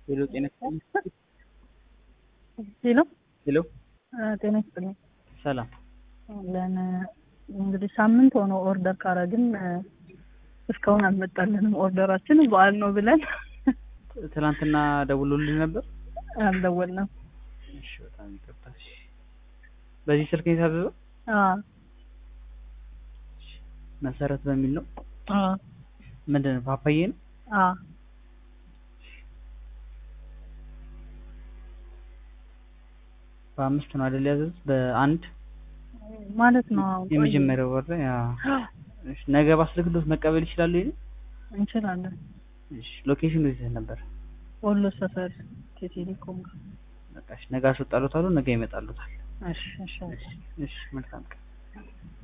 ሄሎ ጤና ይስጥልኝ። ሄሎ ሄሎ ጤና ይስጥልኝ። ሰላም። ለን እንግዲህ ሳምንት ሆኖ ኦርደር ካረግን እስካሁን አልመጣልንም። ኦርደራችን በዓል ነው ብለን ትናንትና ደውሎልኝ ነበር። አልደወልንም። እሺ በጣም ይቅርታ። እሺ በዚህ ስልክ ነው የታዘዘው? አዎ መሰረት በሚል ነው። አዎ ምንድን ነው ፓፓዬ ነው? አዎ በአምስት ነው አይደል ያዘዙት? በአንድ ማለት ነው። አዎ የመጀመሪያው ወር ላይ አዎ። እሺ ነገ ባስልክሎት መቀበል ይችላሉ? ይሄን እንችላለን። እሺ ሎኬሽኑ የት ነበር? ወሎ ሰፈር ከቴሌኮም ጋር። በቃ እሺ ነገ አስወጣሎታል። ነገ ይመጣሉታል። እሺ እሺ እሺ መልካም ቀን።